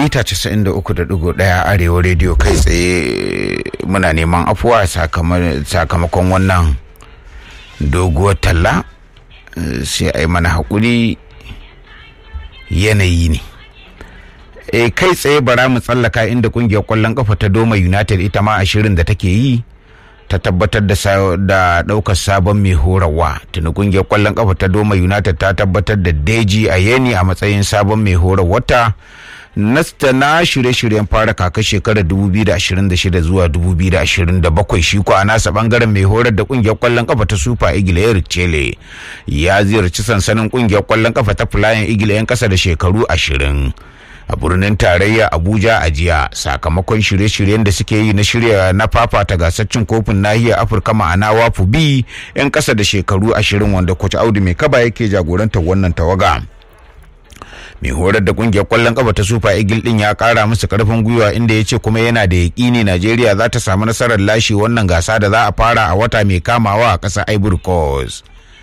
mita 93.1 arewa rediyo kai tsaye muna neman afuwa sakamakon wannan doguwar talla sai a yi mana haƙuri yanayi ne e kai tsaye bara mu tsallaka inda kungiyar kwallon kafa ta doma united ita ma ashirin da take yi ta tabbatar da daukar sabon mai horarwa tuni kungiyar kwallon kafa ta doma united ta tabbatar da deji a yeni a matsayin sabon mai horarwata nasta na shirye-shiryen fara kaka shekarar 2026 zuwa 2027 shi ko a nasa bangaren mai horar da kungiyar kwallon kafa ta super eagle eric chele ya ziyarci sansanin kungiyar kwallon kafa ta flying eagle 'yan kasa da shekaru 20 a birnin tarayya abuja a jiya sakamakon shirye-shiryen da suke yi na shirya na fafata gasar cin kofin nahiyar afirka ma'ana wafu bi 'yan kasa da shekaru 20 wanda kwace audu mai kaba yake jagorantar wannan tawaga mai horar da kungiyar kwallon kafa ta super eagle din ya kara musu karfin gwiwa inda ya ce kuma yana da yakini najeriya za ta samu nasarar lashe wannan gasa da za a fara a wata mai kamawa a ƙasar ivory coast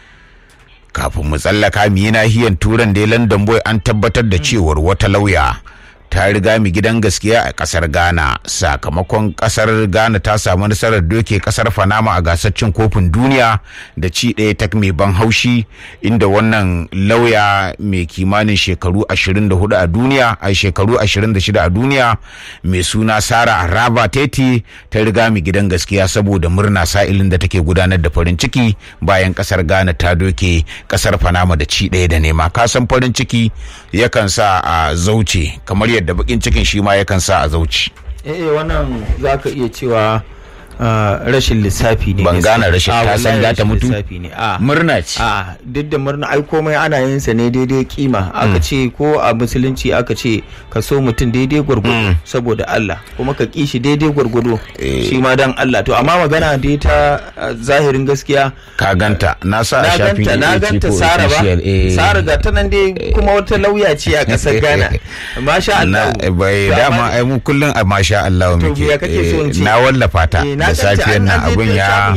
kafin mu tsallaka mu yi nahiyar turan da london boy an tabbatar da cewar wata lauya ta riga mu gidan gaskiya a kasar ghana sakamakon kasar ghana ta samu nasarar doke kasar fanama a gasar cin kofin duniya da ci ɗaya tak mai ban haushi inda wannan lauya mai kimanin shekaru 24 a duniya a shekaru 26 a duniya mai suna sara araba teti ta riga mu gidan gaskiya saboda murna sa'ilin da take gudanar da farin ciki bayan kasar ghana ta doke kasar fanama da ci ɗaya da nema kasan farin ciki yakan sa a zauce kamar yadda bakin cikin shi ma yakan sa a zauci. eh wannan za ka iya cewa rashin lissafi ne ban gane rashin ta san za ta mutu murna ce a duk da murna ai komai ana yin sa ne daidai kima aka ce ko a musulunci aka ce ka so mutum daidai gwargwado saboda Allah kuma ka ki shi daidai gwargwado shi ma dan Allah to amma magana dai ta zahirin gaskiya ka ganta na sa a shafin na ganta Sara ba Sara ga ta nan dai kuma wata lauya ce a kasar Ghana masha Allah bai dama ai mu kullun a masha Allah muke na wallafa ta da safiyar nan abun ya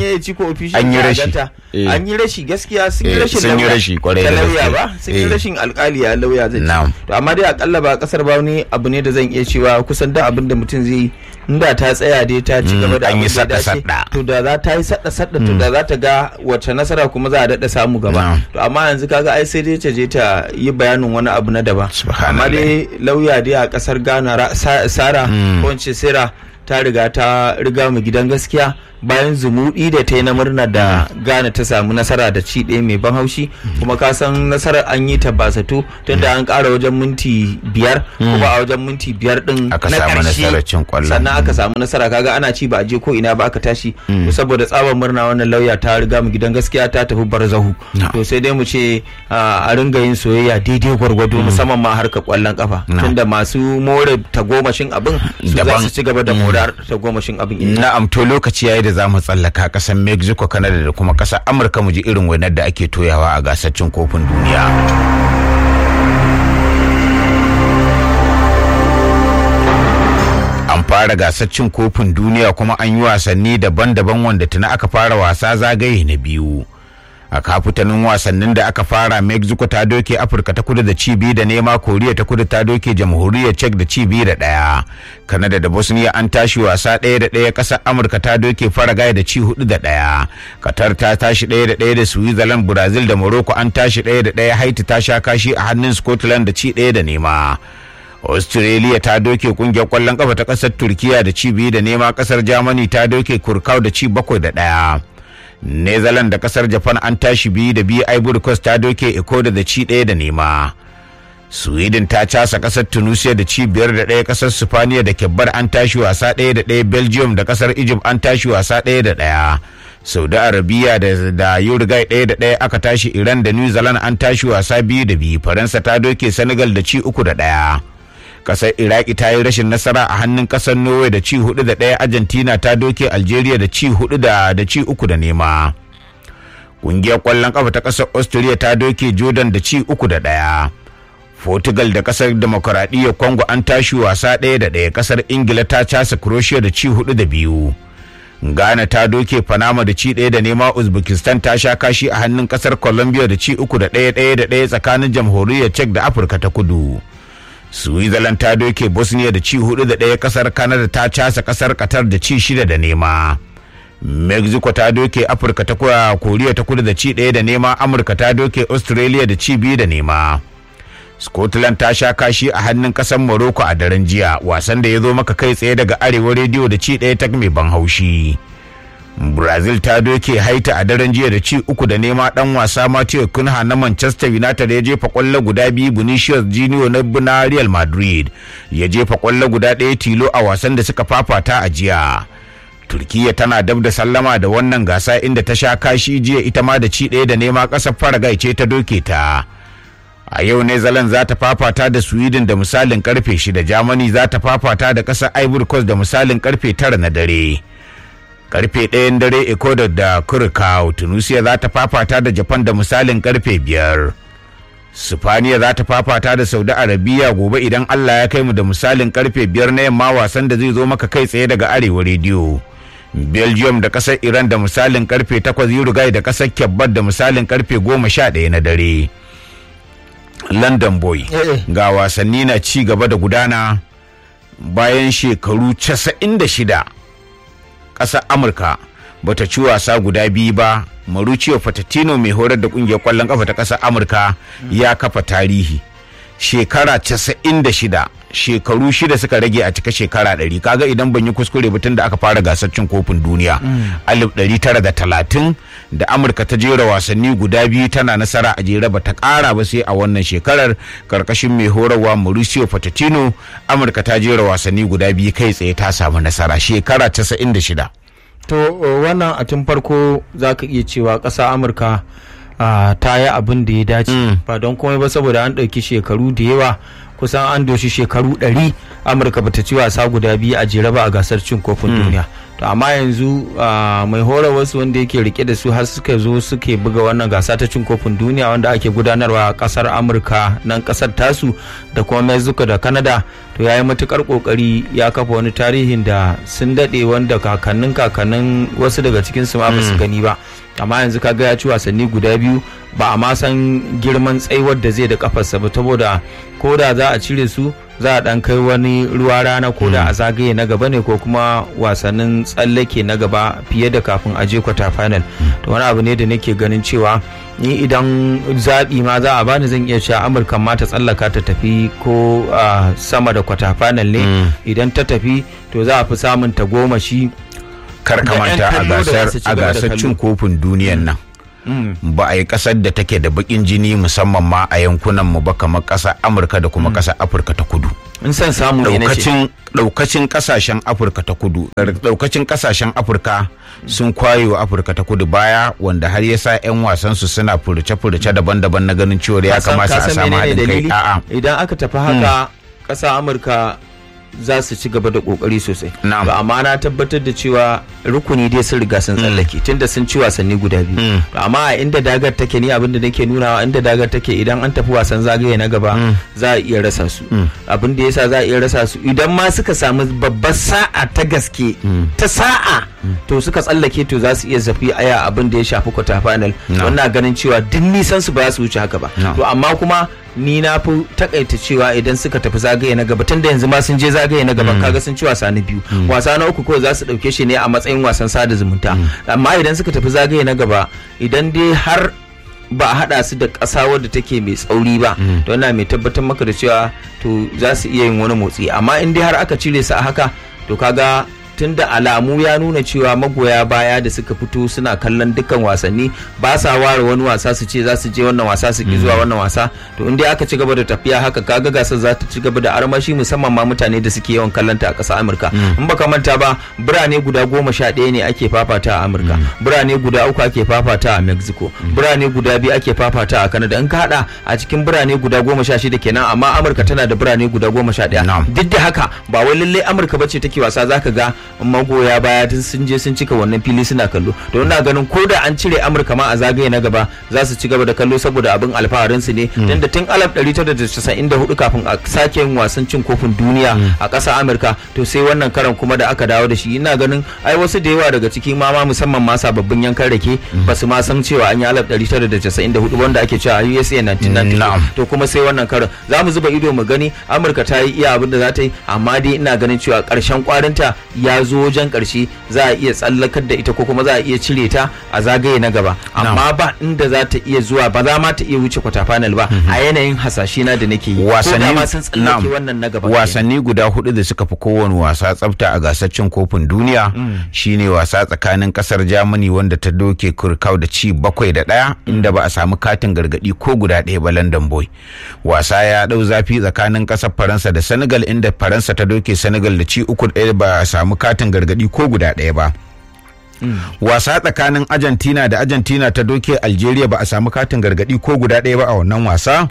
an yi rashi an yi rashi gaskiya sun yi rashin sun yi rashi kwarai da lauya ba sun yi rashin alkali ya lauya zai ci to amma dai akalla ba kasar ba wani abu ne da zan iya cewa kusan da abin da mutum zai inda ta tsaya dai ta ci gaba da an yi sadda sadda to da za ta yi sadda sadda to da za ta ga wace nasara kuma za a dada samu gaba to amma yanzu kaga ai sai dai ta je ta yi bayanin wani abu na daban amma dai lauya dai a kasar Ghana Sara ko Sera ta riga ta riga mu gidan gaskiya bayan zumuɗi da ta yi na murna da Ghana ta samu nasara da ci ɗaya mai ban haushi kuma ka san nasarar an yi ta basatu tunda an ƙara wajen minti biyar kuma a wajen minti biyar ɗin na ƙarshe sannan aka samu nasara kaga ana ci ba a je ko ina ba aka tashi to saboda tsabar murna wannan lauya ta riga mu gidan gaskiya ta tafi barzahu to sai dai mu ce a ringa yin soyayya daidai gwargwado musamman ma harkar kwallon kafa tunda masu more tagomashin abin su za su ci gaba da morar tagomashin abin na'am to lokaci yayi da za mu tsallaka kasar mexico canada da kuma kasar amurka mu ji irin wainar da ake toyawa a gasar cin kofin duniya an fara gasar cin kofin duniya kuma an yi wasanni daban-daban wanda tuna aka fara wasa zagaye na biyu a kafutanin wasannin da aka fara mexico ta doke afirka ta kudu da ci biyu da nema koriya ta kudu ta doke jamhuriyar czech da ci biyu da daya kanada da bosnia an tashi wasa ɗaya da ɗaya ƙasar amurka ta doke faragaya da ci hudu da ɗaya qatar ta tashi ɗaya da ɗaya da switzerland brazil da morocco an tashi ɗaya da ɗaya haiti ta sha kashi a hannun scotland da ci ɗaya da nema australia ta doke kungiyar kwallon kafa ta ƙasar turkiya da ci biyu da nema ƙasar germany ta doke kurkau da ci bakwai da ɗaya Netherlands da kasar Japan an tashi biyu da biyu Ivory Coast ta doke Ecuador da ci ɗaya da nema. Sweden ta casa kasar Tunisia da ci biyar da ɗaya kasar Spaniya da Kebbar an tashi wasa ɗaya da ɗaya Belgium da kasar Egypt an tashi wasa ɗaya da ɗaya. Saudi Arabia da da Uruguay ɗaya da ɗaya aka tashi Iran da New Zealand an tashi wasa biyu da biyu Faransa ta doke Senegal da ci uku da ɗaya. kasar iraki ta yi rashin nasara a hannun kasar norway da ci hudu da ɗaya argentina ta doke algeria da ci hudu da da ci uku da nema ƙungiyar ƙwallon kafa ta kasar austria ta doke jordan da ci uku da ɗaya portugal da kasar demokuraɗiyyar congo an tashi wasa ɗaya da ɗaya kasar ingila ta casa croatia da ci hudu da biyu ghana ta doke panama da ci ɗaya da nema uzbekistan ta sha kashi a hannun kasar colombia da ci uku da ɗaya ɗaya da ɗaya tsakanin jamhuriyar czech da afirka ta kudu switzerland ta doke bosnia da ci hudu da ɗaya kasar canada ta casa kasar qatar da ci shida da nema mexico ta doke afirka ta koriya ta kudu da ci ɗaya da nema amurka ta doke australia da ci biyu da nema scotland ta sha kashi a hannun kasar morocco a daren jiya wasan da ya zo maka kai tsaye daga arewa rediyo da ci ɗaya ta mai ban haushi brazil ta doke haita a daren jiya da ci uku da nema dan wasa matthew kunha na manchester united ya jefa kwallo guda biyu vinicius junior na na real madrid ya jefa kwallo guda ɗaya tilo a wasan da suka fafata a jiya turkiya tana dab da sallama da wannan gasa inda ta sha kashi jiya ita ma da ci ɗaya da nema ƙasar faragai ce ta doke ta a yau ne zalan za ta fafata da sweden da misalin karfe shida germany za ta fafata da ƙasar ivory coast da misalin karfe tara na dare karfe ɗayan dare ecuador da curacao tunisia za ta fafata da japan da misalin karfe biyar sifaniya za ta fafata da saudi arabiya gobe idan allah ya kai mu da misalin karfe biyar na yamma wasan da zai zo maka kai tsaye daga arewa rediyo belgium da kasar iran da misalin karfe takwas uruguay da kasar kyabbat da misalin karfe goma sha ɗaya na dare london boy ga wasanni na ci gaba da gudana bayan shekaru 96 ƙasar amurka bata ci wasa guda biyu ba maruccio fatatino mai horar da kungiyar kwallon kafa ta ƙasar amurka ya kafa tarihi shekara 96 shekaru shida suka rage a cika shekara ɗari kaga idan ban yi kuskure tun da aka fara gasar cin kofin duniya alif ɗari tara da talatin da amurka ta jera wasanni guda biyu tana nasara a jere ba ta ƙara ba sai a wannan shekarar karkashin mai horarwa mauricio fatatino amurka ta jera wasanni guda biyu kai tsaye ta samu nasara shekara casa'in da shida to wannan a tun farko za ka iya cewa ƙasa amurka Uh, ta yi abin da ya dace mm. ba don komai ba saboda an ɗauki shekaru da yawa kusan an doshi shekaru ɗari amurka bata ci wasa guda biyu a jere ba a gasar cin kofin mm. duniya to amma yanzu uh, mai horar wasu wanda yake rike da su har suka zo suke buga wannan gasa ta cin kofin duniya wanda ake gudanarwa a kasar amurka nan kasar tasu da kuma mexico da canada to ya yi matukar kokari ya kafa wani tarihin da sun daɗe wanda kakannin kakannin wasu daga cikin su ma ba su gani ba amma yanzu kaga ya ci wasanni guda biyu ba a ma san girman tsaiwar da zai da kafarsa ba saboda ko da za a cire su za a dan kai wani ruwa rana ko da a zagaye na gaba ne ko kuma wasannin tsallake na gaba fiye da kafin a je kwata final to wani abu ne da nake ganin cewa ni idan zaɓi ma za a bani zan iya cewa amurka ma ta tsallaka ta tafi ko sama da kwata final ne idan ta tafi to za a fi samun ta goma shi kar kamanta a gasar cin kofin duniyan nan ba a yi kasar da take da bakin jini musamman ma a yankunan mu ba kamar kasar amurka da kuma kasar afirka ta kudu in san samu daukacin daukacin kasashen afirka ta kudu daukacin kasashen afirka sun kwayo afirka ta kudu baya wanda har ya sa 'yan wasan su suna furuce-furuce daban-daban na ganin cewa ya kamata a samu haɗin kai a'a idan aka tafi haka ƙasa amurka za su ci gaba da kokari sosai ba amma na tabbatar da cewa rukuni dai sun riga sun tsallake tunda sun ci wasanni guda biyu amma a inda dagar take ni abin da nake nunawa inda dagar take idan an tafi wasan zagaye na gaba za a iya rasa su abin da yasa za a iya rasa su idan ma suka samu babbar sa'a ta gaske ta sa'a to suka tsallake to za su iya zafi aya abin da ya shafi kwata final wannan ganin cewa duk nisan su ba za su wuce haka ba to amma kuma ni na fi takaita cewa idan suka tafi zagaye na gaba tun da yanzu ma sun je zagaye na gaba kaga sun ci wasa na biyu wasa na uku kawai za su dauke shi ne a matsayin wasan sada zumunta amma idan suka tafi zagaye na gaba idan dai har ba a hada su da ƙasa wadda take mai tsauri ba to ina mai tabbatar maka da cewa to za su iya yin wani motsi amma in dai har aka cire su a haka to kaga tunda alamu ya nuna cewa magoya baya da suka fito suna kallon dukkan wasanni ba sa ware wani wasa su ce za su je wannan wasa su ki zuwa wannan wasa to in dai aka ci gaba da tafiya haka kaga gasar za ta ci gaba da armashi musamman ma mutane da suke yawan kallon ta a ƙasar Amurka in baka manta ba birane guda goma sha ɗaya ne ake fafata a Amurka birane guda uku ake fafata a Mexico birane guda biyu ake fafata a Canada in ka hada a cikin birane guda goma sha shida kenan amma Amurka tana da birane guda goma sha ɗaya duk da haka ba wai lallai Amurka bace take wasa zaka ga magoya baya tun sun je sun cika wannan fili suna kallo to ina ganin ko da an cire amurka ma a zagaye na gaba za su ci gaba da kallo saboda abin alfaharin su ne tunda tun 1994 kafin a sake yin wasan cin kofin duniya a ƙasar amurka to sai wannan karan kuma da aka dawo da shi ina ganin ai wasu da yawa daga cikin mama musamman ma sababbin yankan rake ba su ma san cewa an yi 1994 wanda ake cewa a USA 1994 to kuma sai wannan karan za mu zuba ido mu gani amurka ta yi iya abin da za ta yi amma dai ina ganin cewa ƙarshen kwarinta ya zo wajen ƙarshe za a iya tsallakar da ita ko kuma za a iya cire ta a zagaye na gaba amma ba inda za ta iya zuwa ba za ma ta iya wuce kwata final ba a yanayin hasashe na da nake yi wasanni ma sun tsallake wannan na gaba wasanni guda hudu da suka fi kowane wasa tsafta a gasar cin kofin duniya shine wasa tsakanin kasar Germany wanda ta doke kurkau da ci bakwai da ɗaya inda ba a samu katin gargadi ko guda ɗaya ba London boy wasa ya ɗau zafi tsakanin kasar Faransa da Senegal inda Faransa ta doke Senegal da ci uku ɗaya ba a samu katin gargadi ko guda ɗaya ba wasa tsakanin argentina da argentina ta doke algeria ba a samu katin gargadi ko guda ɗaya ba a wannan wasa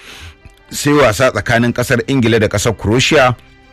sai wasa tsakanin kasar ingila da kasar croatia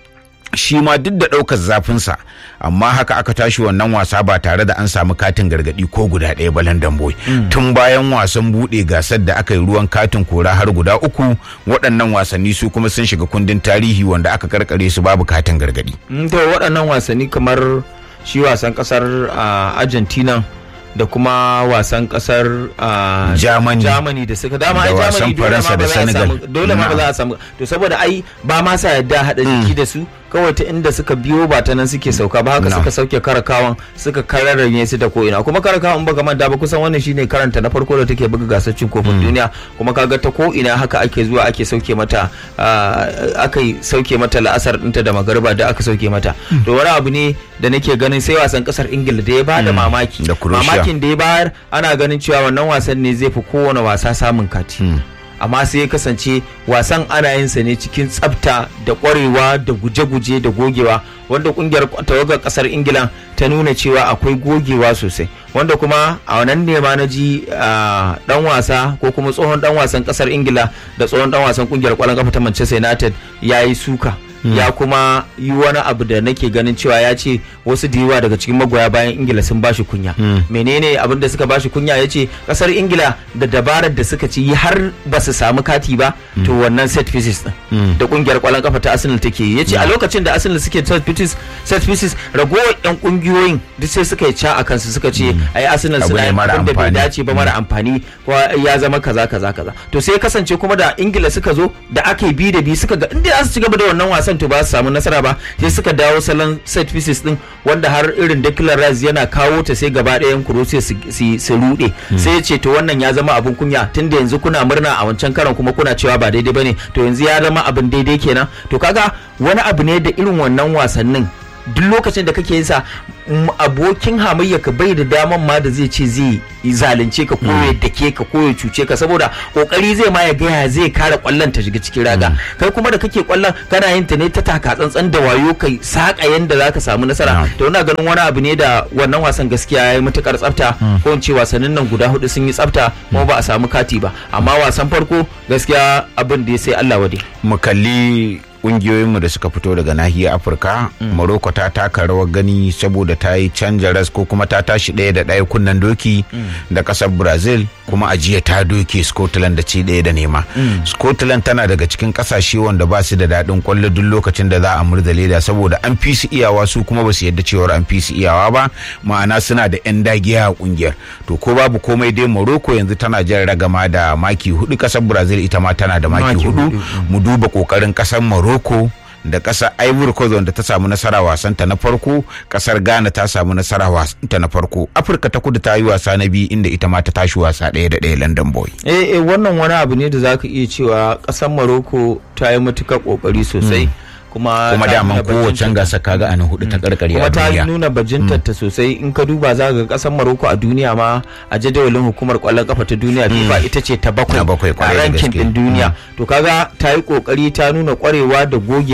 shi ma duk da ɗaukar zafinsa amma haka aka tashi wannan wasa ba tare da an samu katin gargadi ko guda ɗaya ba London boy tun bayan wasan buɗe gasar da aka yi ruwan katin kora har guda uku waɗannan wasanni su kuma sun shiga kundin tarihi wanda aka karkare su babu katin gargadi to waɗannan wasanni kamar shi wasan kasar argentina da kuma wasan kasar Germany Germany da suka dama Da ai wasan Germany dole Faransa ma da ba za a Senegal. samu dole ma ba za a samu to saboda ai ba ma sa yadda hada jiki da su kawai ta inda suka biyo ba ta nan suke sauka ba haka No. suka sauke karakawan suka kararranye su ta ko ina kuma karakawan ba manta ba kusan wannan shine karanta na farko da take buga gasar cin kofin duniya kuma kaga ta ko ina haka ake zuwa ake sauke mata ah, aka yi sauke mata la'asar ɗinta da magariba da aka sauke mata to wani abu ne da nake ganin sai wasan kasar ingila da ya bada mamaki Da Croatia. mamakin da ya bayar ana ganin cewa wannan wasan ne zai fi kowane wasa samun kati amma sai ya kasance wasan ana yin sa ne cikin tsafta da kwarewa da guje-guje da gogewa wanda kungiyar tawagar kasar ingila ta nuna cewa akwai gogewa sosai wanda kuma a wannan ne ma na ji ah, dan wasa ko kuma tsohon dan wasan kasar ingila da tsohon dan wasan kungiyar kwallon kafa ta manchester united ya yi suka ya kuma yi wani abu da nake ganin cewa ya ce wasu da yawa daga cikin magoya bayan ingila sun bashi kunya menene abin da suka bashi kunya ya ce kasar ingila da dabarar da suka ci yi har ba su samu kati ba to wannan set pieces din da kungiyar kwallon kafa ta arsenal take yi ya ce a lokacin da arsenal suke set pieces set pieces ragowar yan kungiyoyin duk sai suka yi ca a kansu suka ce ai arsenal Abu suna ne yin mara abin da bai amfani. dace ba mara amfani ko ya zama kaza kaza kaza to sai ya kasance kuma da ingila suka zo da aka yi bi da bi suka ga inda za su ci gaba da wannan wasan to ba su samu nasara ba sai suka dawo salon set pieces din wanda har irin Declan Rice yana kawo ta sai gaba ɗayan Croatia su su- su rude sai ya ce to wannan ya zama abun kunya tunda yanzu kuna murna a wancan karan kuma kuna cewa ba daidai bane to yanzu ya zama abin daidai kenan to kaga wani abu ne da irin wannan wasannin duk lokacin da kake yin sa m- abokin hamayya ka bai da daman ma da zai ce zai zalunce ka ko ya dake ka ko ya cuce ka saboda kokari zai ma ya gaya zai kare kwallon ta shiga cikin raga kai kuma da kake kwallon kana yin ta ne ta taka tsantsan da wayo kai saka yanda zaka samu nasara to ina ganin wani abu ne da wannan wasan gaskiya yayi matukar tsafta ko in ce wasannin nan guda hudu sun yi tsafta kuma ba a samu kati ba amma wasan farko gaskiya abin da ya sai Allah wade mu kalli kungiyoyinmu da suka fito daga nahiyar afirka morocco ta taka rawar gani saboda ta yi canja ras ko kuma ta tashi ɗaya da ɗaya kunnen doki da ƙasar brazil kuma a jiya ta doke scotland da ci ɗaya da nema scotland tana daga cikin ƙasashe wanda ba su da daɗin kwallo duk lokacin da za a murza leda saboda an fi su iyawa su kuma ba su yadda cewar an fi su iyawa ba ma'ana suna da 'yan dagiya a kungiyar to ko babu komai dai morocco yanzu tana jan ragama da maki hudu ƙasar brazil ita ma tana da maki Maki hudu hudu, mu duba kokarin kasar Morocco da kasar Ivory Coast wanda ta samu nasara wasanta na farko kasar Ghana ta samu nasara wasanta na farko Afirka ta kudu ta yi wasa na biyu inda ita ma ta tashi wasa ɗaya da ɗaya London boy eh eh wannan wani abu ne da zaka iya cewa ƙasar Morocco ta yi matuƙar ƙoƙari sosai kuma kuma ta daman nuna kowace bajinta- gasa kaga a na hudu ta karkare kuma a ta duniya nuna bajintar ta sosai in ka duba za ga kasar Morocco a duniya ma a jadawalin hukumar kwallon kafa ta duniya FIFA ita ce ta bakwai Na bakwai, kwarai a da rankin gaske. din duniya to kaga ta yi kokari ta nuna kwarewa da gogewa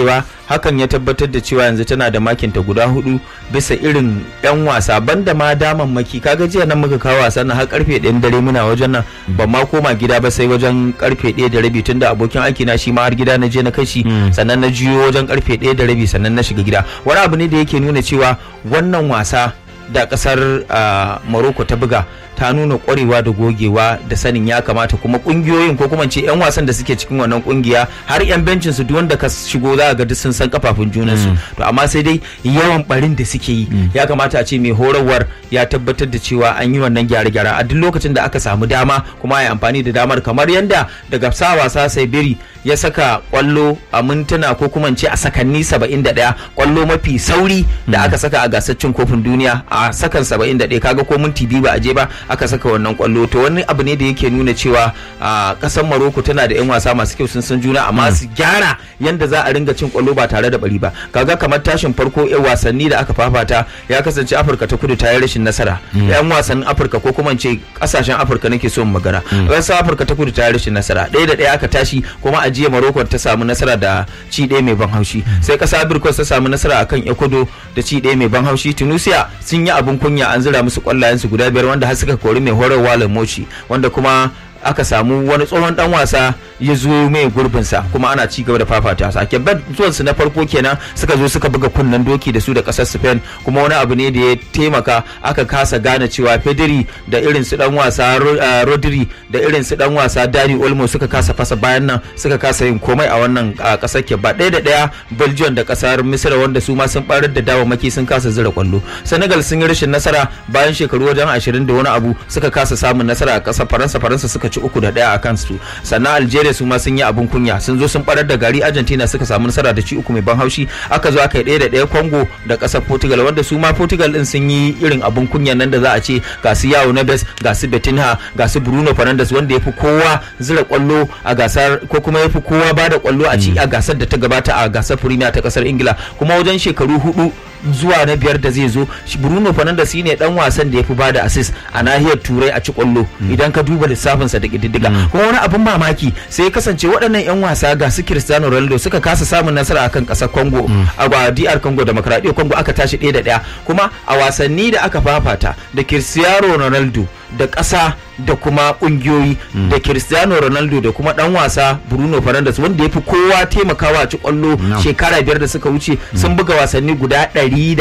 hakan ya tabbatar da cewa yanzu tana da makinta guda hudu bisa irin yan wasa banda ma damammaki kaga jiya nan muka kawo wasan nan har karfe ɗayan dare muna wajen nan ban ma koma gida ba sai wajen karfe ɗaya da rabi tunda abokin aiki na shi ma har gida na je na kashi sannan na jiyo wajen karfe ɗaya da rabi sannan na shiga gida wani abu ne da yake nuna cewa wannan wasa da kasar uh, Morocco ta buga ta nuna kwarewa da gogewa da sanin ya kamata kuma kungiyoyin ko kuma ce yan wasan da suke cikin wannan kungiya har yan bencin su duk wanda ka shigo za ga duk sun san kafafun junan su to amma sai dai yawan barin da suke yi ya kamata a ce mai horarwar ya tabbatar da cewa an yi wannan gyare-gyare a duk lokacin da aka samu dama kuma a yi amfani da damar kamar yanda daga sa wasa sai biri ya saka kwallo a mintuna ko kuma ce a sakanni 71 kwallo mafi sauri da aka saka a gasar cin kofin duniya a sakan 71 kaga ko minti biyu ba a je ba aka saka wannan kwallo to wani abu ne da yake nuna cewa a kasar Morocco tana da 'yan wasa masu kyau sun san juna amma su gyara yanda za a ringa cin kwallo ba tare da bari ba kaga kamar tashin farko 'yan wasanni da aka fafata ya kasance Afirka ta kudu ta yi rashin nasara 'yan wasannin Afirka ko kuma ce kasashen Afirka nake so mu magana kasar Afirka ta kudu ta yi rashin nasara ɗaya da ɗaya aka tashi kuma a jiya Morocco ta samu nasara da ci ɗaya mai ban haushi sai ƙasa Birkos ta samu nasara akan Ecuador da ci ɗaya mai ban haushi Tunisia sun yi abin kunya an zira musu kwallayen su guda biyar wanda har suka kori mai horarwa Lamoci wanda kuma aka samu wani tsohon dan wasa ya zo mai gurbinsa kuma ana ci gaba da fafata sa kebbat zuwan su na farko kenan suka zo suka buga kunnen doki da su da kasar Spain kuma wani abu ne da ya taimaka aka kasa gane cewa Pedri da irin su dan wasa Rodri da irin su dan wasa Dani Olmo suka kasa fasa bayan nan suka kasa yin komai a wannan kasar kebbat ɗaya da ɗaya Belgium da kasar Misira wanda su ma sun barar da dawamaki sun kasa zira kwallo Senegal sun yi rashin nasara bayan shekaru wajen 20 da wani abu suka kasa samun nasara a kasar Faransa Faransa suka ci uku da ɗaya a kansu sannan Algeria su ma sun yi abin kunya sun zo sun barar da gari Argentina suka samu nasara da ci uku mai ban haushi aka zo aka yi ɗaya da ɗaya Congo da ƙasar Portugal wanda su ma Portugal din sun yi irin abin kunya nan da za a ce ga su Yao Neves ga su Betinha ga su Bruno Fernandes wanda ya fi kowa zira kwallo a gasar ko kuma ya fi kowa ba da kwallo a ci a gasar da ta gabata a gasar Premier ta ƙasar Ingila kuma wajen shekaru hudu zuwa na biyar da zai zo Bruno Fernandes shine dan wasan da ya fi bada assist a nahiyar Turai a ci kwallo idan ka duba lissafinsa da kididdiga kuma wani abin mamaki sai ya kasance waɗannan 'yan wasa ga su Cristiano Ronaldo suka kasa samun nasara akan ƙasar Congo a DR Congo Demokradiyyar Congo aka tashi ɗaya da ɗaya kuma a wasanni da aka fafata da Cristiano Ronaldo da ƙasa da kuma ƙungiyoyi da Cristiano Ronaldo da kuma ɗan wasa Bruno Fernandes wanda ya fi kowa taimakawa a ci kwallo shekara biyar da suka wuce sun buga wasanni guda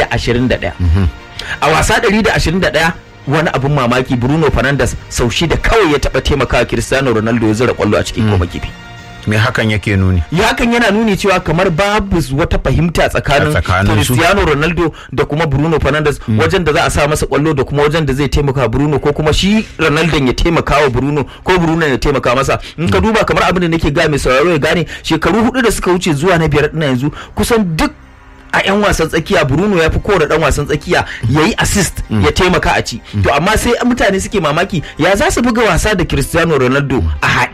121 a wasa 121 wani abin mamaki Bruno Fernandes sau shida kawai ya taɓa taimakawa Cristiano Ronaldo ya zira kwallo a cikin koma kifi. me hakan yake nuni ya hakan yana nuni cewa kamar babu wata fahimta tsakanin Cristiano Ronaldo da kuma Bruno Fernandes wajen da za a sa masa kwallo da kuma wajen da zai taimaka Bruno ko kuma shi Ronaldo ya taimaka wa Bruno ko Bruno ya taimaka masa in ka duba kamar abin da nake ga mai sauraro ya gane shekaru hudu da suka wuce zuwa na biyar ɗin yanzu kusan duk a 'yan wasan tsakiya Bruno ya fi kowane dan wasan tsakiya ya yi assist ya taimaka a ci to amma sai mutane suke mamaki ya za su buga wasa da Cristiano Ronaldo a haɗe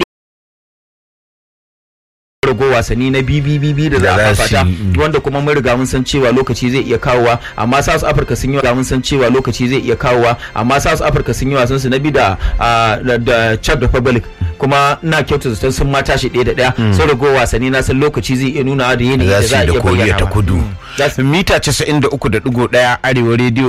rago wasanni na BBBB da za a fata wanda kuma mun riga mun san cewa lokaci zai iya kawowa amma South Africa sun yi mun san cewa lokaci zai iya kawowa amma South Africa sun yi wasan su na bi da da Czech Republic kuma na kyautu zaton sun ma tashi ɗaya da ɗaya sun rago wasanni na san lokaci zai iya nuna da yanayi da za a iya bayyana ta kudu mita 93.1 arewa rediyo